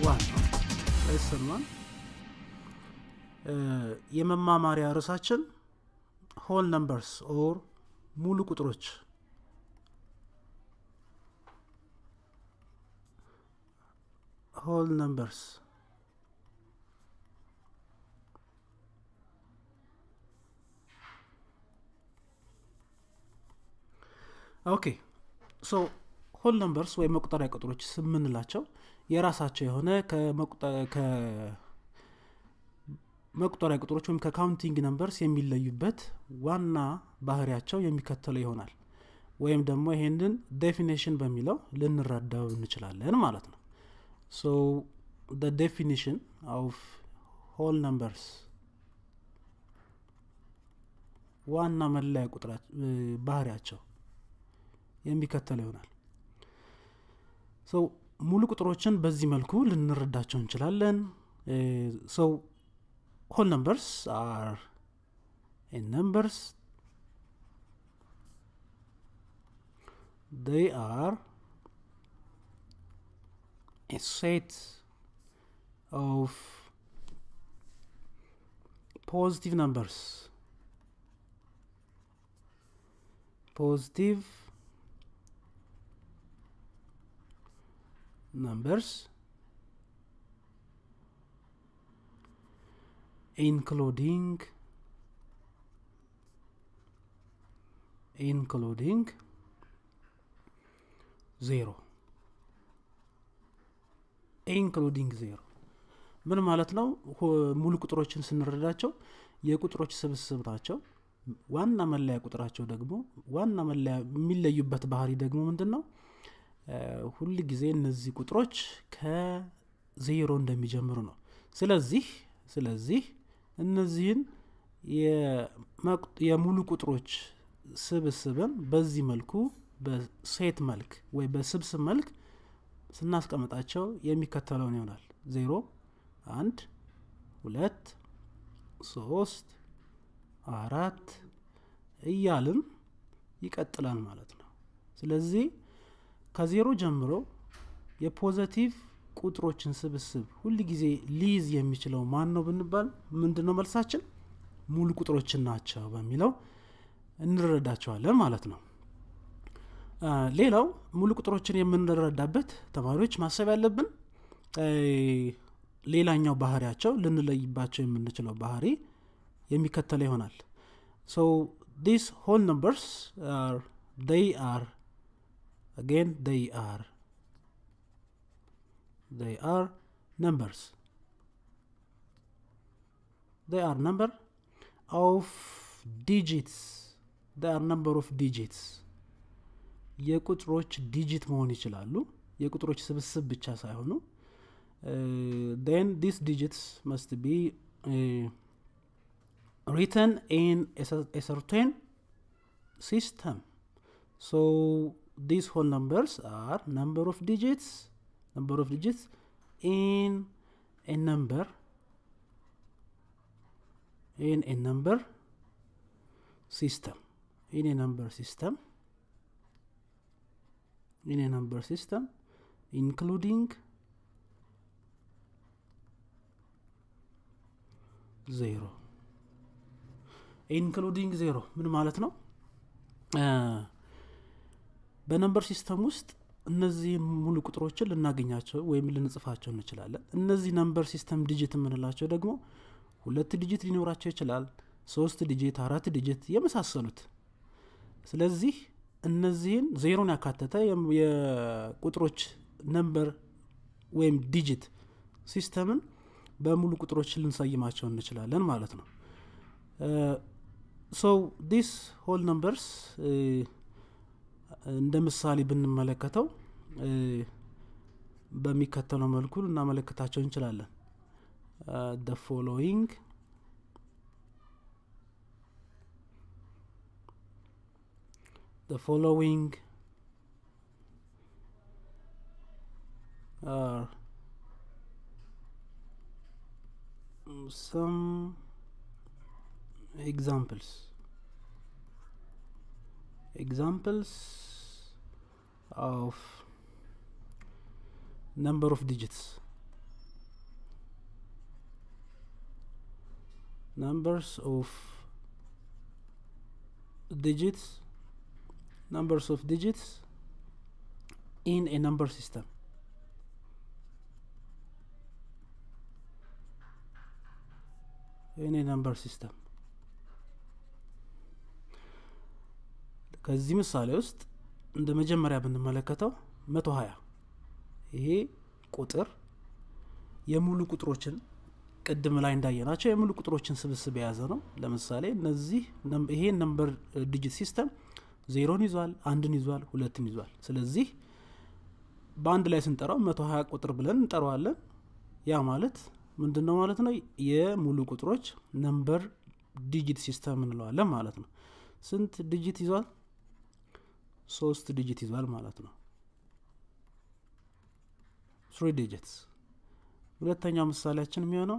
ዋን ነው ሌሰን ዋን የመማማሪያ ርዕሳችን ሆል ነምበርስ ኦር ሙሉ ቁጥሮች ሆል ነምበርስ ኦኬ ሶ ሆል ነምበርስ ወይም መቁጠሪያ ቁጥሮች ስምንላቸው የራሳቸው የሆነ መቁጠሪያ ቁጥሮች ወይም ከካውንቲንግ ነምበርስ የሚለዩበት ዋና ባህሪያቸው የሚከተለው ይሆናል ወይም ደግሞ ይሄንን ዴፊኒሽን በሚለው ልንረዳው እንችላለን ማለት ነው ሶ the definition of whole numbers ዋና መለያ ቁጥራ ባህሪያቸው የሚከተለው ይሆናል ሰው ሙሉ ቁጥሮችን በዚህ መልኩ ልንረዳቸው እንችላለን ሰው whole numbers are in numbers they are a set of positive numbers positive numbers including including zero ኢንክሉዲንግ ዜሮ ምን ማለት ነው ሙሉ ቁጥሮችን ስንረዳቸው የቁጥሮች ስብስብ ናቸው ዋና መለያ ቁጥራቸው ደግሞ ዋና መለያ የሚለዩበት ባህሪ ደግሞ ምንድን ነው ሁል ጊዜ እነዚህ ቁጥሮች ከዜሮ እንደሚጀምሩ ነው ስለዚህ ስለዚህ እነዚህን የሙሉ ቁጥሮች ስብስብን በዚህ መልኩ በሴት መልክ ወይ በስብስብ መልክ ስናስቀምጣቸው የሚከተለውን ይሆናል ዜሮ አንድ ሁለት ሶስት አራት እያልን ይቀጥላል ማለት ነው ስለዚህ ከዜሮ ጀምሮ የፖዘቲቭ ቁጥሮችን ስብስብ ሁል ጊዜ ሊይዝ የሚችለው ማን ነው ብንባል ምንድን ነው መልሳችን ሙሉ ቁጥሮችን ናቸው በሚለው እንረዳቸዋለን ማለት ነው ሌላው ሙሉ ቁጥሮችን የምንረዳበት ተማሪዎች ማሰብ ያለብን ሌላኛው ባህሪያቸው ልንለይባቸው የምንችለው ባህሪ የሚከተለው ይሆናል ሶ ዲስ ሆል ነምበርስ አር they are again they are they are numbers they are number of digits they are number of digits የቁጥሮች ዲጂት መሆን ይችላሉ የቁጥሮች ስብስብ ብቻ ሳይሆኑ then these digits must be uh, written in a, a certain system so these whole numbers are number of digits number of digits in a number in a number system in a number system in a number system including ዜሮ ኢንክሉዲንግ ዜሮ ምን ማለት ነው በነምበር ሲስተም ውስጥ እነዚህ ሙሉ ቁጥሮችን ልናገኛቸው ወይም ልንጽፋቸው እንችላለን እነዚህ ነምበር ሲስተም ዲጂት የምንላቸው ደግሞ ሁለት ዲጂት ሊኖራቸው ይችላል ሶስት ዲጂት አራት ዲጂት የመሳሰሉት ስለዚህ እነዚህን ዜሮን ያካተተ የቁጥሮች ነምበር ወይም ዲጂት ሲስተምን በሙሉ ቁጥሮች ልንሰይማቸው እንችላለን ማለት ነው ሶ ዲስ ሆል ነምበርስ እንደ ምሳሌ ብንመለከተው በሚከተለው መልኩ ልናመለክታቸው እንችላለን ደ ፎሎዊንግ the following are some examples examples of number of digits numbers of digits numbers of digits in a number system in a number system ከዚህ ምሳሌ ውስጥ እንደ መጀመሪያ ብንመለከተው መቶ ሀያ ይሄ ቁጥር የሙሉ ቁጥሮችን ቅድም ላይ እንዳየናቸው የሙሉ ቁጥሮችን ስብስብ የያዘ ነው ለምሳሌ እነዚህ ይሄ ነምበር ዲጂት ሲስተም ዜሮን ይዟል አንድን ይዟል ሁለትን ይዟል ስለዚህ በአንድ ላይ ስንጠራው መቶ ሀያ ቁጥር ብለን እንጠራዋለን ያ ማለት ምንድን ነው ማለት ነው የሙሉ ቁጥሮች ነምበር ዲጂት ሲስተም እንለዋለን ማለት ነው ስንት ዲጂት ይዟል ሶስት ዲጂት ይዟል ማለት ነው ትሪ ዲጂትስ ሁለተኛው ምሳሌያችን የሚሆነው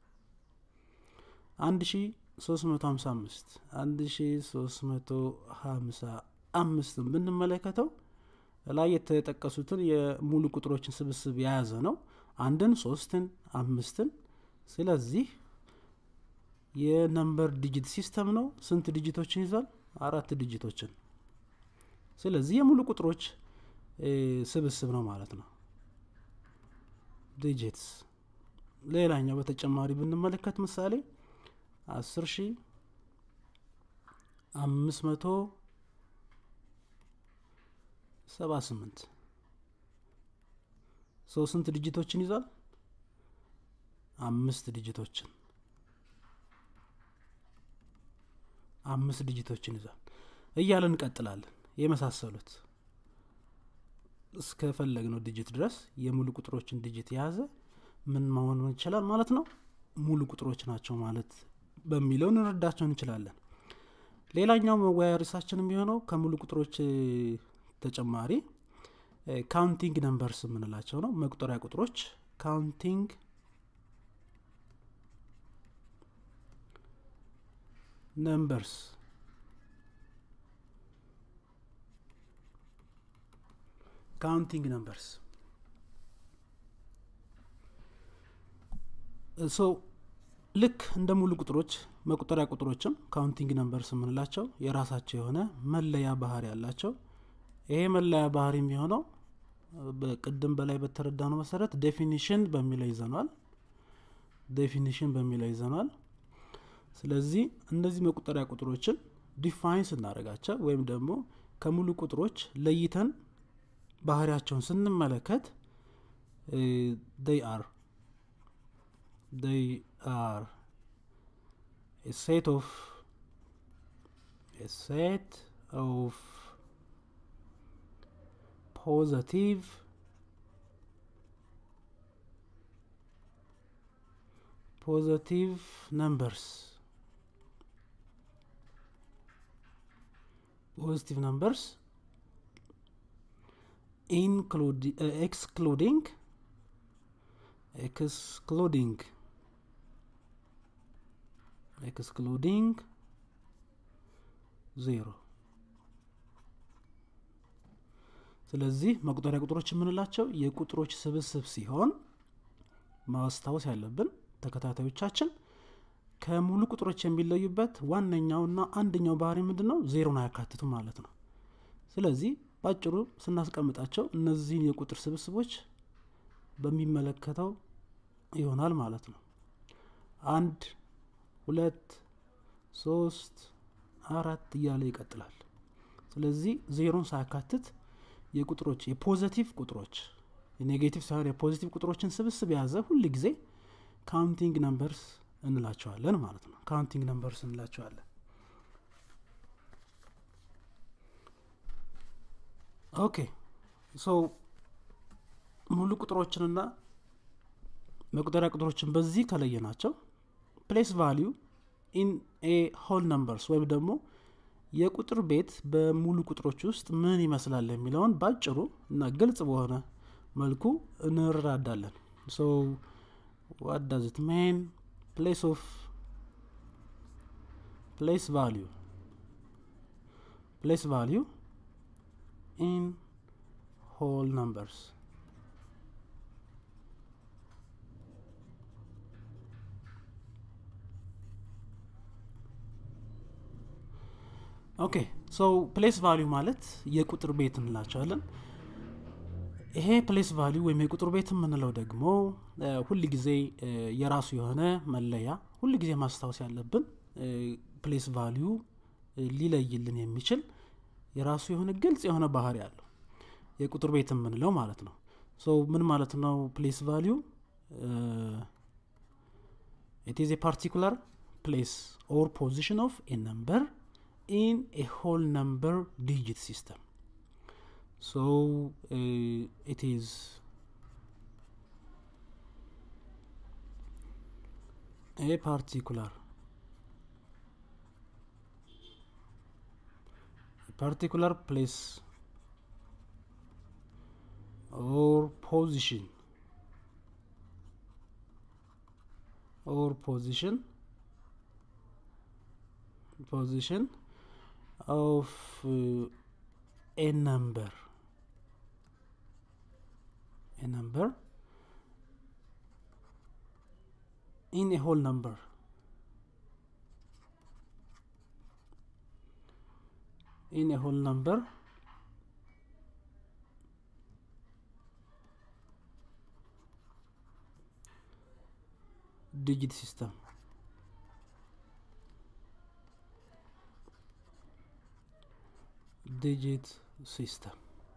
አንድ ሺ ሶስት መቶ ሀምሳ አምስት አንድ ሺ ሶስት መቶ ሀምሳ አምስትን ብንመለከተው ላይ የተጠቀሱትን የሙሉ ቁጥሮችን ስብስብ የያዘ ነው አንድን ሶስትን አምስትን ስለዚህ የነምበር ዲጂት ሲስተም ነው ስንት ዲጂቶችን ይዟል አራት ዲጂቶችን ስለዚህ የሙሉ ቁጥሮች ስብስብ ነው ማለት ነው ዲጂትስ ሌላኛው በተጨማሪ ብንመለከት ምሳሌ አስር ሺ አምስት መቶ ሰባ ስምንት ሰው ስንት ዲጂቶችን ይዟል አምስት ዲጂቶችን አምስት ዲጂቶችን ይዟል እያለን እንቀጥላለን የመሳሰሉት እስከፈለግነው ዲጂት ድረስ የሙሉ ቁጥሮችን ዲጂት የያዘ ምን መሆን ይችላል ማለት ነው ሙሉ ቁጥሮች ናቸው ማለት በሚለው እንረዳቸው እንችላለን ሌላኛው መወያያ ርዕሳችን የሚሆነው ከሙሉ ቁጥሮች ተጨማሪ ካውንቲንግ ነምበርስ የምንላቸው ነው መቁጠሪያ ቁጥሮች ካውንቲንግ ነምበርስ ካውንቲንግ ነምበርስ ሶ ልክ እንደ ሙሉ ቁጥሮች መቁጠሪያ ቁጥሮችም ካውንቲንግ ነምበርስ የምንላቸው የራሳቸው የሆነ መለያ ባህሪ ያላቸው ይሄ መለያ ባህሪ የሚሆነው በቅድም በላይ በተረዳ ነው መሰረት ዴፊኒሽን በሚለው ይዘኗል ዴፊኒሽን በሚለው ይዘኗል ስለዚህ እነዚህ መቁጠሪያ ቁጥሮችን ዲፋይን ስናደረጋቸው ወይም ደግሞ ከሙሉ ቁጥሮች ለይተን ባህሪያቸውን ስንመለከት they are they are a set of a set of positive positive numbers positive numbers include uh, excluding excluding excluding ዜሮ ስለዚህ መቁጠሪያ ቁጥሮች የምንላቸው የቁጥሮች ስብስብ ሲሆን ማስታወስ ያለብን ተከታታዮቻችን ከሙሉ ቁጥሮች የሚለዩበት ዋነኛውና አንደኛው ባህሪ ምንድን ነው ዜሮን አያካትቱ ማለት ነው ስለዚህ በአጭሩ ስናስቀምጣቸው እነዚህን የቁጥር ስብስቦች በሚመለከተው ይሆናል ማለት ነው አንድ ሁለት ሶስት አራት እያለ ይቀጥላል ስለዚህ ዜሮን ሳያካትት የቁጥሮች የፖዘቲቭ ቁጥሮች የኔጌቲቭ ሳይሆን የፖዚቲቭ ቁጥሮችን ስብስብ የያዘ ሁል ጊዜ ካውንቲንግ ነምበርስ እንላቸዋለን ማለት ነው ካውንቲንግ ነምበርስ እንላቸዋለን ኦኬ ሶ ሙሉ ቁጥሮችንና መቁጠሪያ ቁጥሮችን በዚህ ከለየ ናቸው ፕሌስ ቫሊዩ ኢን ኤ ሆል ነምበርስ ወይም ደግሞ የቁጥር ቤት በሙሉ ቁጥሮች ውስጥ ምን ይመስላል የሚለውን ባጭሩ እና ግልጽ በሆነ መልኩ እንረዳዳለን ሶ ዋት ዳዝ ኢት ሜን ፕሌስ ኦፍ ፕሌስ ቫሊዩ ፕሌስ ቫሊዩ ኢን ሆል ነምበርስ ኦኬ ሶ ፕሌስ ቫሊዩ ማለት የቁጥር ቤት እንላቸዋለን ይሄ ፕሌስ ቫሊዩ ወይም የቁጥር ቤት የምንለው ደግሞ ሁል ጊዜ የራሱ የሆነ መለያ ሁል ጊዜ ማስታወስ ያለብን ፕሌስ ቫሊዩ ሊለይልን የሚችል የራሱ የሆነ ግልጽ የሆነ ባህሪ አለው የቁጥር ቤት የምንለው ማለት ነው ሶ ምን ማለት ነው ፕሌስ ቫሊዩ it is a particular place or position of a number in a whole number digit system so uh, it is a particular a particular place or position or position position of uh, a number a number in a whole number in a whole number digit system ዲጂት ሲስተም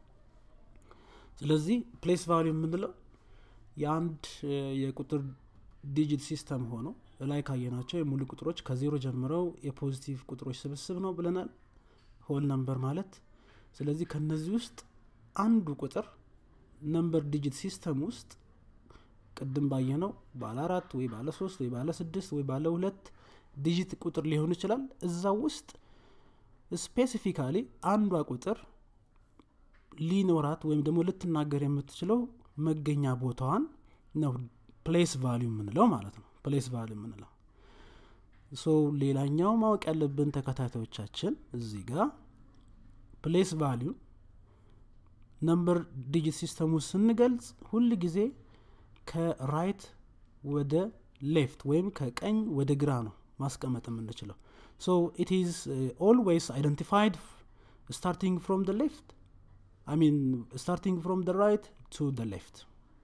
ስለዚህ ፕሌስ ቫሊዩ የምንለው የአንድ የቁጥር ዲጂት ሲስተም ሆኖ ላይ ካየናቸው የሙሉ ቁጥሮች ከዜሮ ጀምረው የፖዚቲቭ ቁጥሮች ስብስብ ነው ብለናል ሆል ነምበር ማለት ስለዚህ ከነዚህ ውስጥ አንዱ ቁጥር ነምበር ዲጂት ሲስተም ውስጥ ቅድም ባየነው ባለ አራት ወይ ባለ ሶስት ወይ ባለ ስድስት ወይ ባለ ሁለት ዲጂት ቁጥር ሊሆን ይችላል እዛ ውስጥ ስፔሲፊካሊ አንዷ ቁጥር ሊኖራት ወይም ደግሞ ልትናገር የምትችለው መገኛ ቦታዋን ነው ፕሌስ ቫሊዩ የምንለው ማለት ነው ፕሌስ ቫሊዩ የምንለው ሶ ሌላኛው ማወቅ ያለብን ተከታታዮቻችን እዚህ ጋር ፕሌስ ቫሊዩ ነምበር ዲጂት ሲስተሙ ስንገልጽ ሁል ጊዜ ከራይት ወደ ሌፍት ወይም ከቀኝ ወደ ግራ ነው ማስቀመጥ የምንችለው so it is uh, always identified starting from the left i mean starting from the right to the left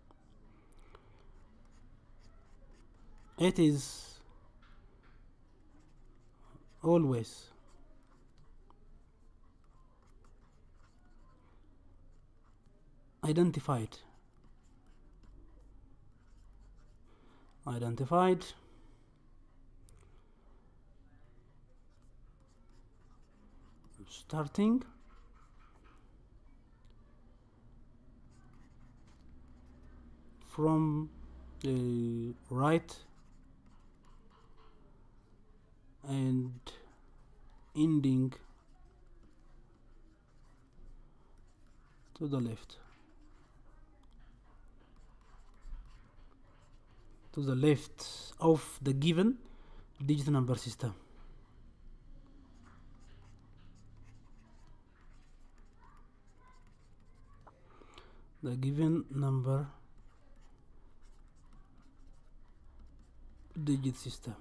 it is always identified identified starting from the right and ending to the left to the left of the given digit number system the given number digit system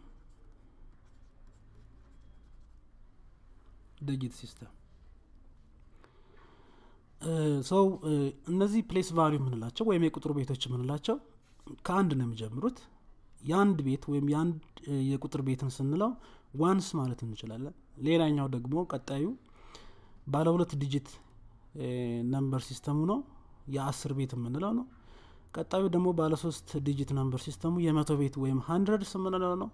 digit system ሰው እነዚህ ፕሌስ ቫሊዩ የምንላቸው ወይም የቁጥር ቤቶች የምንላቸው ከአንድ ነው የሚጀምሩት የአንድ ቤት ወይም የአንድ የቁጥር ቤትን ስንለው ዋንስ ማለት እንችላለን ሌላኛው ደግሞ ቀጣዩ ባለ ሁለት ዲጂት ነምበር ሲስተሙ ነው የአስር ቤት የምንለው ነው ቀጣዩ ደግሞ ባለ ሶስት ዲጂት ነምበር ሲስተሙ የመቶ ቤት ወይም ሀንድረድስ የምንለው ነው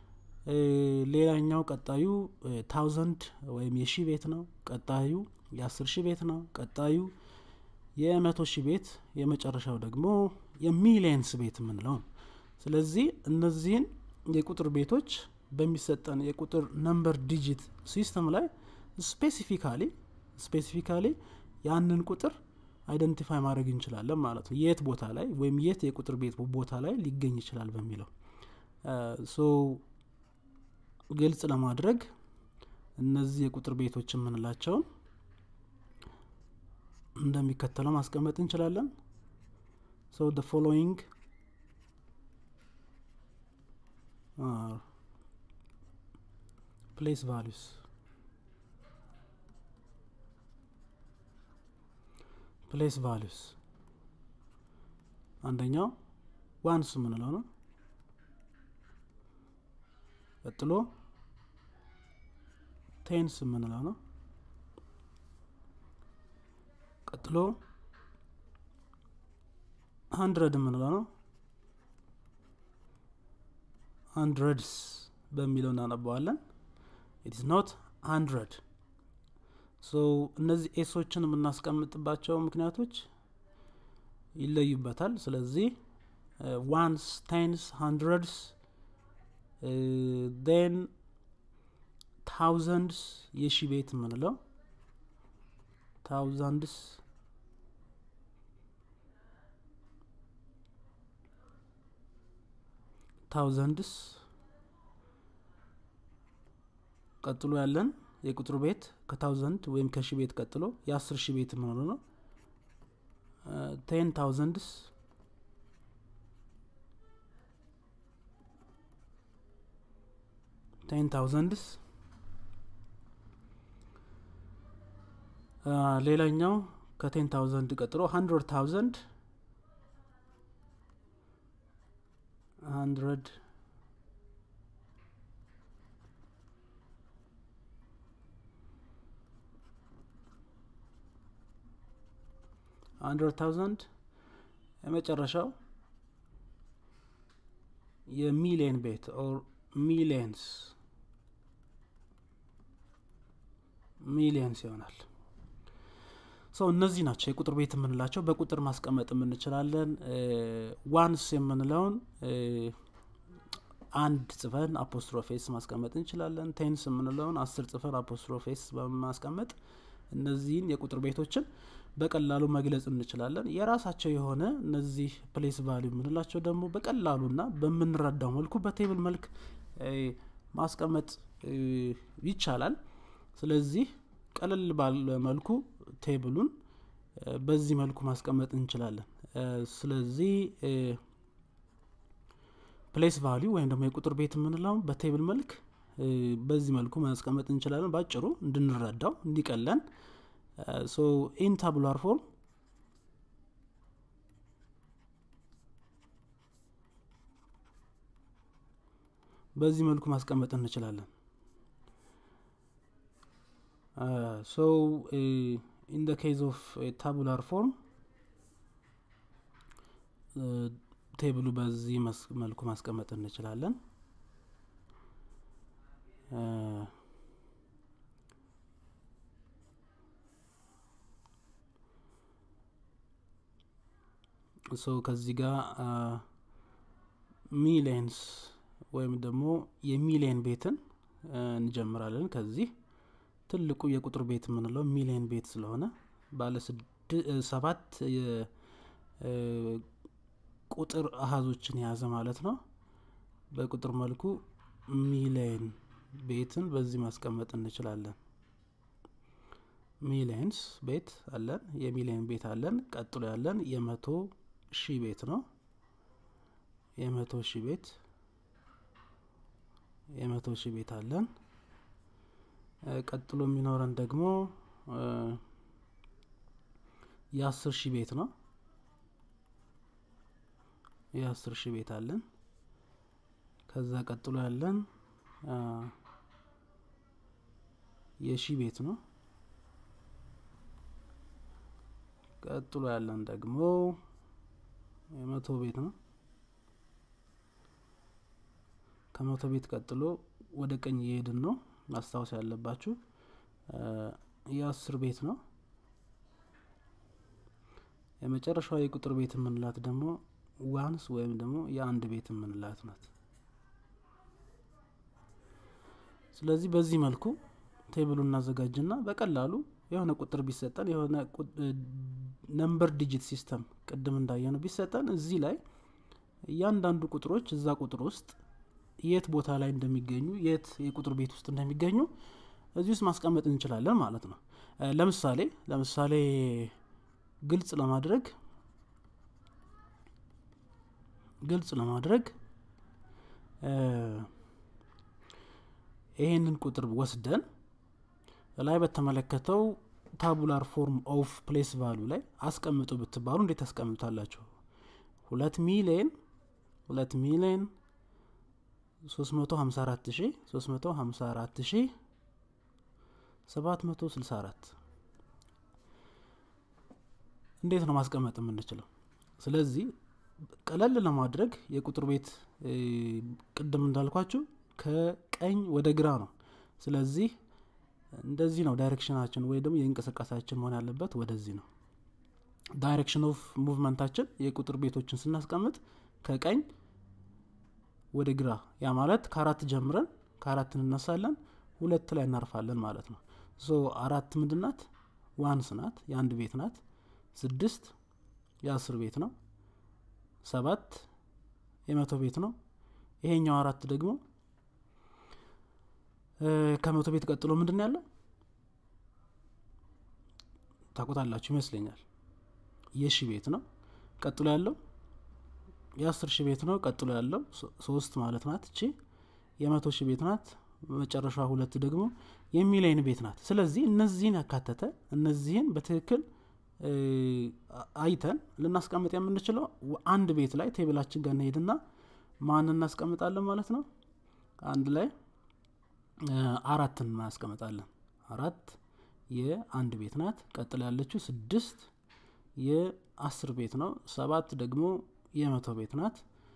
ሌላኛው ቀጣዩ ታውዘንድ ወይም የሺ ቤት ነው ቀጣዩ የአስር ሺህ ቤት ነው ቀጣዩ የመቶ ሺህ ቤት የመጨረሻው ደግሞ የሚሊየንስ ቤት የምንለው ነው ስለዚህ እነዚህን የቁጥር ቤቶች በሚሰጠን የቁጥር ነምበር ዲጂት ሲስተም ላይ ስፔሲፊካሊ ስፔሲፊካሊ ያንን ቁጥር አይደንቲፋይ ማድረግ እንችላለን ማለት ነው የት ቦታ ላይ ወይም የት የቁጥር ቤት ቦታ ላይ ሊገኝ ይችላል በሚለው ሶ ግልጽ ለማድረግ እነዚህ የቁጥር ቤቶች የምንላቸውን እንደሚከተለው ማስቀመጥ እንችላለን so the following are place values ፕሌስ ቫሉስ አንደኛው ዋንስ የምንለው ነው ቀጥሎ ቴንስ የምንለው ነው ቀጥሎ ሀንድረድ የምንለው ነው ሀንድረድስ በሚለው እናነባዋለን ኢትስ ኖት ሀንድረድ ሶ እነዚህ ኤሶችን የምናስቀምጥባቸው ምክንያቶች ይለዩበታል ስለዚህ ዋንስ ቴንስ ሀንድረድስ ን ታውዘንድስ የሺ ቤት የምንለው ታውዘንድስ ታውዘንድስ ቀጥሎ ያለን የቁጥር ቤት ከታውዘንድ ወይም ከሺ ቤት ቀጥሎ የአስር ሺ ቤት የምንለው ነው ቴን ታውዘንድስ ቴን ታውዘንድስ ሌላኛው ከቴን ታውዘንድ ቀጥሎ ሀንድረድ ታውዘንድ ሀንድረድ ሀንድረድ ታውዘንድ የመጨረሻው የሚሊየን ቤት ኦር ሚሊየንስ ሚሊየንስ ይሆናል ሰው እነዚህ ናቸው የቁጥር ቤት የምንላቸው በቁጥር ማስቀመጥ የምንችላለን ዋንስ የምንለውን አንድ ጽፈን አፖስትሮፌስ ማስቀመጥ እንችላለን ቴንስ የምንለውን አስር ጽፈን አፖስትሮፌስ በማስቀመጥ እነዚህን የቁጥር ቤቶችን በቀላሉ መግለጽ እንችላለን የራሳቸው የሆነ እነዚህ ፕሌስ ቫሊዩ የምንላቸው ደግሞ በቀላሉና በምንረዳው መልኩ በቴብል መልክ ማስቀመጥ ይቻላል ስለዚህ ቀለል ባለ መልኩ ቴብሉን በዚህ መልኩ ማስቀመጥ እንችላለን ስለዚህ ፕሌስ ቫሊዩ ወይም ደግሞ የቁጥር ቤት የምንለው በቴብል መልክ በዚህ መልኩ ማስቀመጥ እንችላለን ባጭሩ እንድንረዳው እንዲቀለን ሶ ኢን ታቡላር ፎርም በዚህ መልኩ ማስቀመጥ እንችላለን ሶ ኢን ደ ኬዝ ኦፍ ታቡላር ፎርም ቴብሉ በዚህ መልኩ ማስቀመጥ እንችላለን ሶ ከዚህ ጋር ሚሊየንስ ወይም ደግሞ የሚሊየን ቤትን እንጀምራለን ከዚህ ትልቁ የቁጥር ቤት የምንለው ሚሊየን ቤት ስለሆነ ባለ ሰባት ቁጥር አሀዞችን የያዘ ማለት ነው በቁጥር መልኩ ሚሊየን ቤትን በዚህ ማስቀመጥ እንችላለን ሚሊየንስ ቤት አለን የሚሊየን ቤት አለን ቀጥሎ ያለን የመቶ ሺህ ቤት ነው የመቶ ሺህ ቤት የመቶ ሺህ ቤት አለን ቀጥሎ የሚኖረን ደግሞ የአስር ሺህ ቤት ነው የአስር ሺህ ቤት አለን ከዛ ቀጥሎ ያለን የሺህ ቤት ነው ቀጥሎ ያለን ደግሞ የመቶ ቤት ነው ከመቶ ቤት ቀጥሎ ወደ ቀኝ እየሄድን ነው ማስታወስ ያለባችሁ የአስር ቤት ነው የመጨረሻዋ የቁጥር ቤት የምንላት ደግሞ ዋንስ ወይም ደግሞ የአንድ ቤት የምንላት ናት ስለዚህ በዚህ መልኩ ቴብሉ እናዘጋጅና በቀላሉ የሆነ ቁጥር ቢሰጠን የሆነ ነምበር ዲጂት ሲስተም ቅድም እንዳየነው ቢሰጠን እዚህ ላይ እያንዳንዱ ቁጥሮች እዛ ቁጥር ውስጥ የት ቦታ ላይ እንደሚገኙ የት የቁጥር ቤት ውስጥ እንደሚገኙ እዚህ ውስጥ ማስቀመጥ እንችላለን ማለት ነው ለምሳሌ ለምሳሌ ግልጽ ለማድረግ ግልጽ ለማድረግ ይሄንን ቁጥር ወስደን ላይ በተመለከተው ታቡላር ፎርም ኦፍ ፕሌስ ቫሉ ላይ አስቀምጡ ብትባሉ እንዴት ታስቀምጣላችሁ? ሁለት ሚሊየን ሁለት ሚሊየን ሶስት መቶ ሀምሳ አራት ሺ ሶስት መቶ ሀምሳ አራት ሺ ሰባት መቶ ስልሳ አራት እንዴት ነው ማስቀመጥ የምንችለው? ስለዚህ ቀለል ለማድረግ የቁጥር ቤት ቅድም እንዳልኳችሁ ከቀኝ ወደ ግራ ነው። ስለዚህ እንደዚህ ነው ዳይሬክሽናችን ወይ ደግሞ የእንቅስቃሴያችን መሆን ያለበት ወደዚህ ነው። ዳይሬክሽን ኦፍ ሙቭመንታችን የቁጥር ቤቶችን ስናስቀምጥ ከቀኝ ወደ ግራ፣ ያ ማለት ከአራት ጀምረን ከአራት እንነሳለን ሁለት ላይ እናርፋለን ማለት ነው። ሶ አራት ምንድናት? ዋንስ ናት፣ የአንድ ቤት ናት። ስድስት የአስር ቤት ነው። ሰባት የመቶ ቤት ነው። ይሄኛው አራት ደግሞ ከመቶ ቤት ቀጥሎ ምንድን ነው ያለው ታቆጣላችሁ ይመስለኛል። የሺ ቤት ነው። ቀጥሎ ያለው የአስር ሺ ቤት ነው። ቀጥሎ ያለው ሶስት ማለት ናት እቺ የመቶ ሺ ቤት ናት። መጨረሻ ሁለት ደግሞ የሚሊየን ቤት ናት። ስለዚህ እነዚህን ያካተተ እነዚህን በትክክል አይተን ልናስቀምጥ የምንችለው አንድ ቤት ላይ ቴብላችን ጋር እንሄድና ማን እናስቀምጣለን ማለት ነው። አንድ ላይ አራትን እናስቀምጣለን። አራት የአንድ ቤት ናት። ቀጥላ ያለችው ስድስት የአስር ቤት ነው። ሰባት ደግሞ የመቶ ቤት ናት።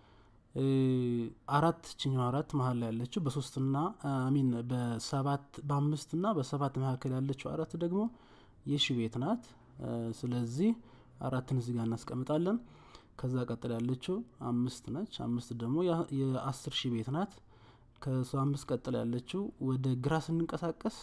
አራት ችኛው አራት መሀል ላይ ያለችው በሶስትና ሚን በሰባት በአምስትና በሰባት መካከል ያለችው አራት ደግሞ የሺ ቤት ናት። ስለዚህ አራትን እዚህ ጋር እናስቀምጣለን። ከዛ ቀጥላ ያለችው አምስት ነች። አምስት ደግሞ የአስር ሺህ ቤት ናት። ከሱ አምስት ቀጥላ ያለችው ወደ ግራ ስንንቀሳቀስ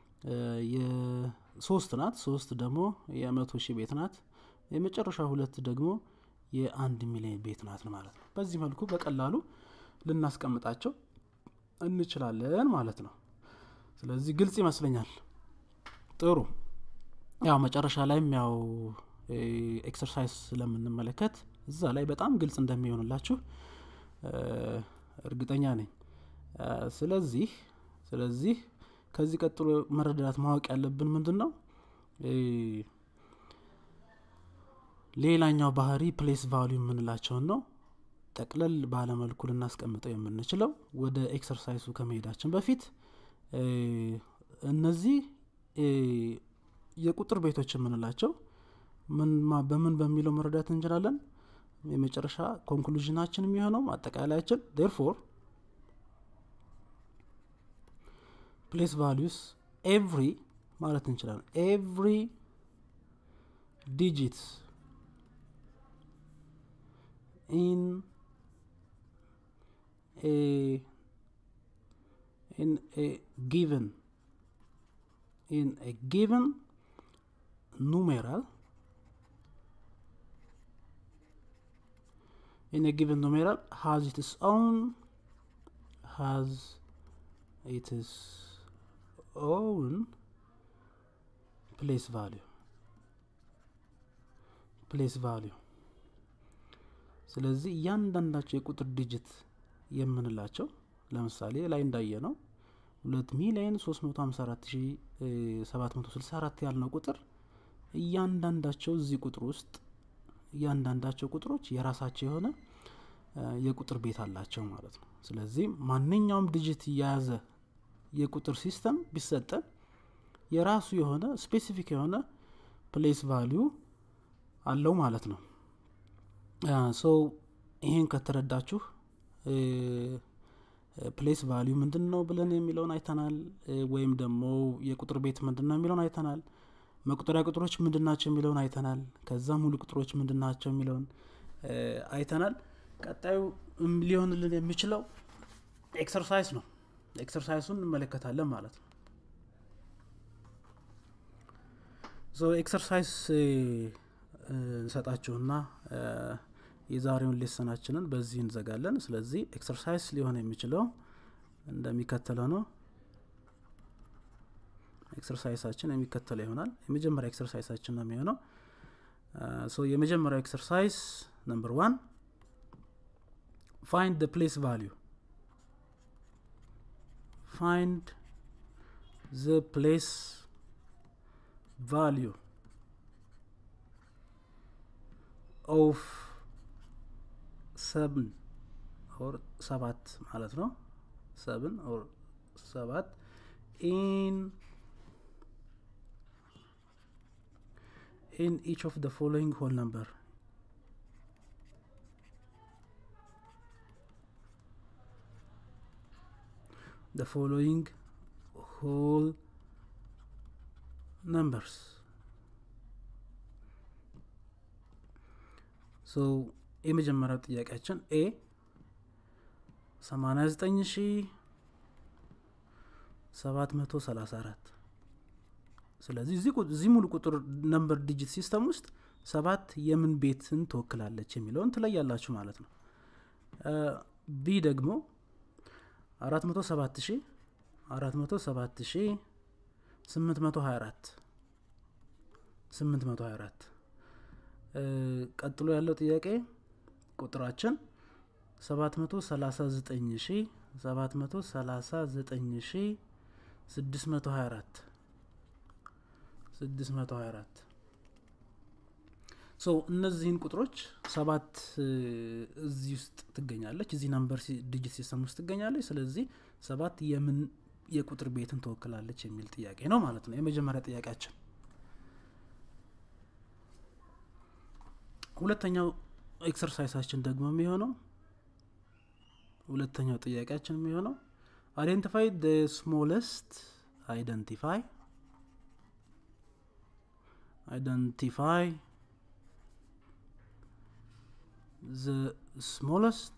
የሶስት ናት። ሶስት ደግሞ የመቶ ሺህ ቤት ናት። የመጨረሻ ሁለት ደግሞ የአንድ ሚሊዮን ቤት ናት ማለት ነው። በዚህ መልኩ በቀላሉ ልናስቀምጣቸው እንችላለን ማለት ነው። ስለዚህ ግልጽ ይመስለኛል። ጥሩ ያው መጨረሻ ላይም ያው ኤክሰርሳይዝ ስለምንመለከት እዛ ላይ በጣም ግልጽ እንደሚሆንላችሁ እርግጠኛ ነኝ። ስለዚህ ስለዚህ ከዚህ ቀጥሎ መረዳት ማወቅ ያለብን ምንድን ነው? ሌላኛው ባህሪ ፕሌስ ቫሉ የምንላቸውን ነው። ጠቅለል ባለመልኩ ልናስቀምጠው የምንችለው ወደ ኤክሰርሳይሱ ከመሄዳችን በፊት እነዚህ የቁጥር ቤቶች የምንላቸው በምን በሚለው መረዳት እንችላለን። የመጨረሻ ኮንክሉዥናችን የሚሆነው አጠቃላያችን ዴርፎር ፕሌስ ቫሊዩስ ኤቭሪ ማለት እንችላለን ኤቭሪ ዲጂት ኢን ኤ ኢን ኤ ጊቨን ኢን ኤ ጊቨን numeral in a given numeral has its own has its own place value place value ስለዚህ እያንዳንዳቸው የቁጥር ዲጂት የምንላቸው ለምሳሌ ላይ እንዳየ ነው ሁለት ሚሊዮን ሶስት መቶ ሀምሳ አራት ሺ ሰባት መቶ ስልሳ አራት ያልነው ቁጥር እያንዳንዳቸው እዚህ ቁጥር ውስጥ እያንዳንዳቸው ቁጥሮች የራሳቸው የሆነ የቁጥር ቤት አላቸው ማለት ነው። ስለዚህ ማንኛውም ዲጂት የያዘ የቁጥር ሲስተም ቢሰጠን የራሱ የሆነ ስፔሲፊክ የሆነ ፕሌስ ቫሊዩ አለው ማለት ነው። ሶ ይሄን ከተረዳችሁ ፕሌስ ቫሊዩ ምንድን ነው ብለን የሚለውን አይተናል። ወይም ደግሞ የቁጥር ቤት ምንድን ነው የሚለውን አይተናል። መቁጠሪያ ቁጥሮች ምንድን ናቸው የሚለውን አይተናል። ከዛ ሙሉ ቁጥሮች ምንድን ናቸው የሚለውን አይተናል። ቀጣዩ ሊሆንልን የሚችለው ኤክሰርሳይዝ ነው። ኤክሰርሳይሱን እንመለከታለን ማለት ነው። ኤክሰርሳይዝ እንሰጣችሁና የዛሬውን ሌሰናችንን በዚህ እንዘጋለን። ስለዚህ ኤክሰርሳይዝ ሊሆን የሚችለው እንደሚከተለው ነው። ኤክሰርሳይሳችን የሚከተለው ይሆናል። የመጀመሪያ ኤክሰርሳይሳችን ነው የሚሆነው። ሶ የመጀመሪያው ኤክሰርሳይዝ ነምበር ዋን ፋይንድ ደ ፕሌስ ቫሊዩ ፋይንድ ዘ ፕሌስ value of seven or ሰባት ማለት ነው seven or ሰባት in in each of the following whole number the following whole numbers so የመጀመሪያው ጥያቄያችን ኤ 89734 ስለዚህ እዚህ ሙሉ ቁጥር ነምበር ዲጂት ሲስተም ውስጥ ሰባት የምን ቤትን ትወክላለች የሚለውን ትለያላችሁ ማለት ነው ቢ ደግሞ 407 407 824 824 ቀጥሎ ያለው ጥያቄ ቁጥራችን 739739 624 624 ሶ እነዚህን ቁጥሮች ሰባት እዚህ ውስጥ ትገኛለች እዚህ ናምበር ዲጂት ሲስተም ውስጥ ትገኛለች ስለዚህ ሰባት የምን የቁጥር ቤትን ትወክላለች የሚል ጥያቄ ነው ማለት ነው የመጀመሪያ ጥያቄያችን ሁለተኛው ኤክሰርሳይሳችን ደግሞ የሚሆነው ሁለተኛው ጥያቄያችን የሚሆነው አይደንቲፋይ ደ ስሞለስት አይደንቲፋይ identify the smallest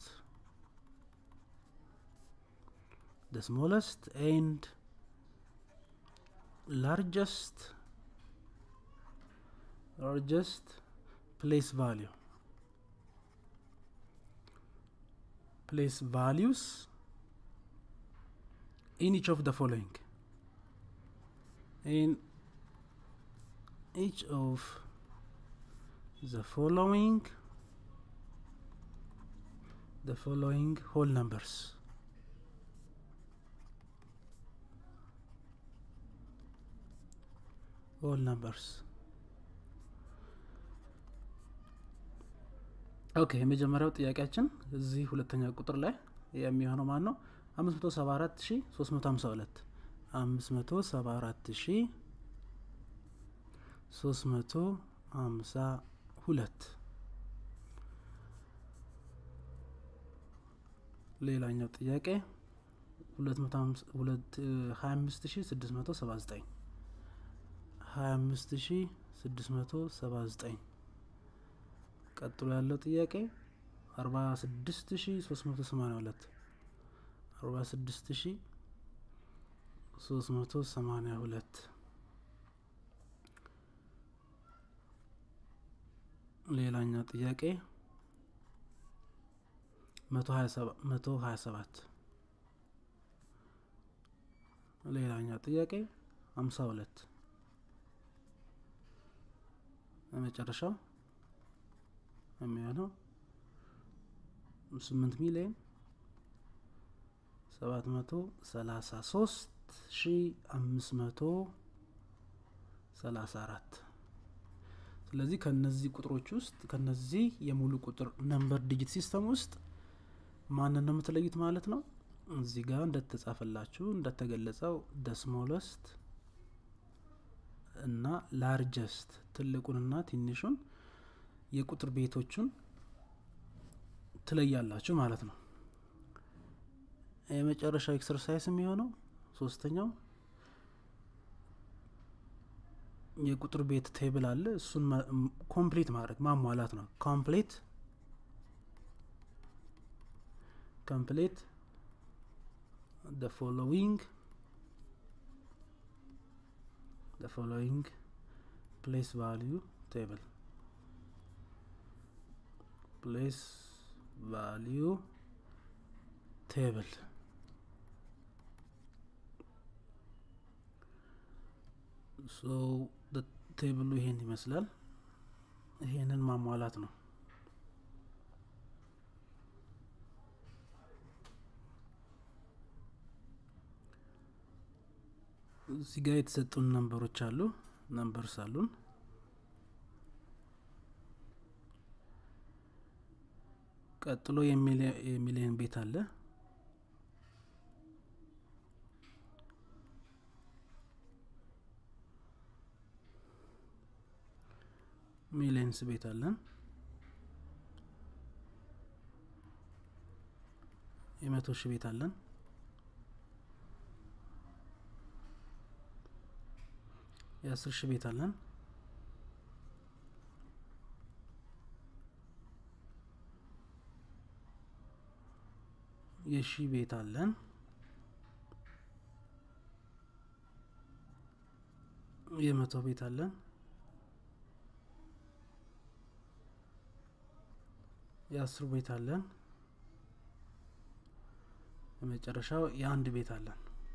the smallest and largest largest place value place values in each of the following in each of the following the following whole numbers whole numbers ኦኬ የመጀመሪያው ጥያቄያችን እዚህ ሁለተኛ ቁጥር ላይ የሚሆነው ማን ነው አምስት መቶ ሰባ አራት ሺ ሶስት መቶ ሀምሳ ሁለት አምስት መቶ ሰባ አራት ሺ ሶስት መቶ ሀምሳ ሁለት ሌላኛው ጥያቄ ሀያ አምስት ሺ ስድስት መቶ ሰባ ዘጠኝ ሀያ አምስት ሺ ስድስት መቶ ሰባ ዘጠኝ ቀጥሎ ያለው ጥያቄ አርባ ስድስት ሺ ሶስት መቶ ሰማኒያ ሁለት አርባ ስድስት ሺ ሶስት መቶ ሰማኒያ ሁለት ሌላኛው ጥያቄ መቶ ሀያ ሰባት ሌላኛው ጥያቄ ሀምሳ ሁለት በመጨረሻው የሚሆነው ስምንት ሚሊዮን ሰባት መቶ ሰላሳ ሶስት ሺ አምስት መቶ ሰላሳ አራት ስለዚህ ከነዚህ ቁጥሮች ውስጥ ከነዚህ የሙሉ ቁጥር ነምበር ዲጂት ሲስተም ውስጥ ማንን ነው የምትለዩት ማለት ነው እዚህ ጋር እንደተጻፈላችሁ እንደተገለጸው ደ ስሞለስት እና ላርጀስት ትልቁንና ትንሹን የቁጥር ቤቶቹን ትለያላችሁ ማለት ነው የመጨረሻው ኤክሰርሳይዝ የሚሆነው ሶስተኛው የቁጥር ቤት ቴብል አለ እሱን ኮምፕሊት ማድረግ ማሟላት ነው ኮምፕሊት ኮምፕሊት the following the following place value table place value table so the ቴብሉ ይሄን ይመስላል ይሄንን ማሟላት ነው እዚህ ጋር የተሰጡን ነንበሮች አሉ ነምበርስ አሉን ቀጥሎ የሚሊየን ቤት አለ ሚሊየንስ ቤት አለን የመቶ ሺህ ቤት አለን የአስር ሺህ ቤት አለን የሺ ቤት አለን የመቶ ቤት አለን የአስሩ ቤት አለን የመጨረሻው የአንድ ቤት አለን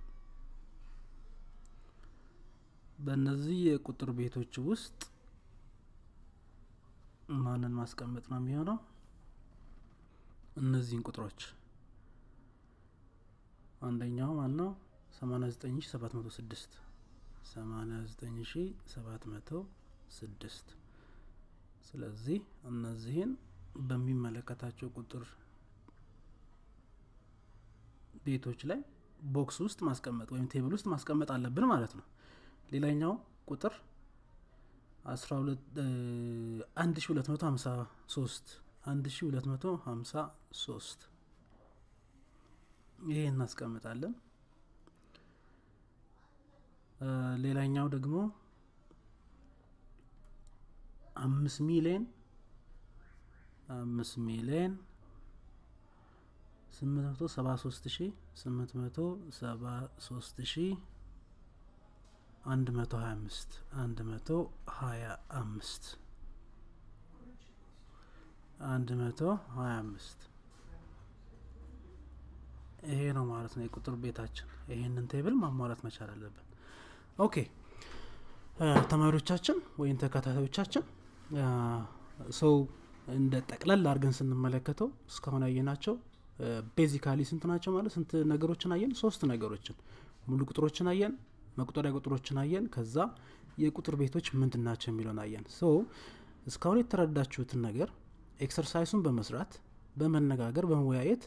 በእነዚህ የቁጥር ቤቶች ውስጥ ማንን ማስቀመጥ ነው የሚሆነው እነዚህን ቁጥሮች አንደኛው ማን ነው ሰማኒያ ዘጠኝ ሺ ሰባት መቶ ስድስት ሰማኒያ ዘጠኝ ሺ ሰባት መቶ ስድስት ስለዚህ እነዚህን በሚመለከታቸው ቁጥር ቤቶች ላይ ቦክስ ውስጥ ማስቀመጥ ወይም ቴብል ውስጥ ማስቀመጥ አለብን ማለት ነው ሌላኛው ቁጥር አንድ ሺ ሁለት መቶ ሀምሳ ሶስት አንድ ሺ ሁለት መቶ ሀምሳ ሶስት ይሄ እናስቀምጣለን ሌላኛው ደግሞ አምስት ሚሊየን አምስት ሚሊየን ስምንት መቶ ሰባ ሶስት ሺ ስምንት መቶ ሰባ ሶስት ሺ አንድ መቶ ሀያ አምስት አንድ መቶ ሀያ አምስት አንድ መቶ ሀያ አምስት ይሄ ነው ማለት ነው የቁጥር ቤታችን ይሄንን ቴብል ማሟላት መቻል አለብን ኦኬ ተማሪዎቻችን ወይም ተከታታዮቻችን ሰው እንደ ጠቅለል አድርገን ስንመለከተው እስካሁን ያየናቸው ቤዚካሊ ስንት ናቸው ማለት ስንት ነገሮችን አየን ሶስት ነገሮችን ሙሉ ቁጥሮችን አየን መቁጠሪያ ቁጥሮችን አየን ከዛ የቁጥር ቤቶች ምንድን ናቸው የሚለውን አየን ሶ እስካሁን የተረዳችሁትን ነገር ኤክሰርሳይሱን በመስራት በመነጋገር በመወያየት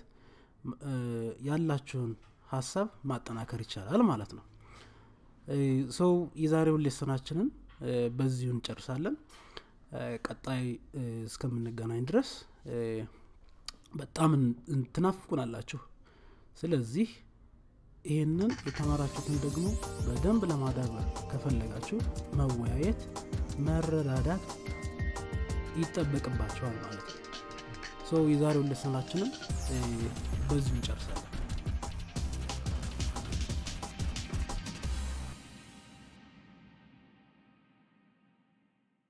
ያላችሁን ሀሳብ ማጠናከር ይቻላል ማለት ነው ሰው የዛሬውን ሌሰናችንን በዚሁ እንጨርሳለን ቀጣይ እስከምንገናኝ ድረስ በጣም ትናፍቁናላችሁ ስለዚህ ይህንን የተማራችሁትን ደግሞ በደንብ ለማዳበር ከፈለጋችሁ መወያየት መረዳዳት ይጠበቅባቸዋል ማለት ነው የዛሬውን ሌሰናችንን በዚሁ እንጨርሳለን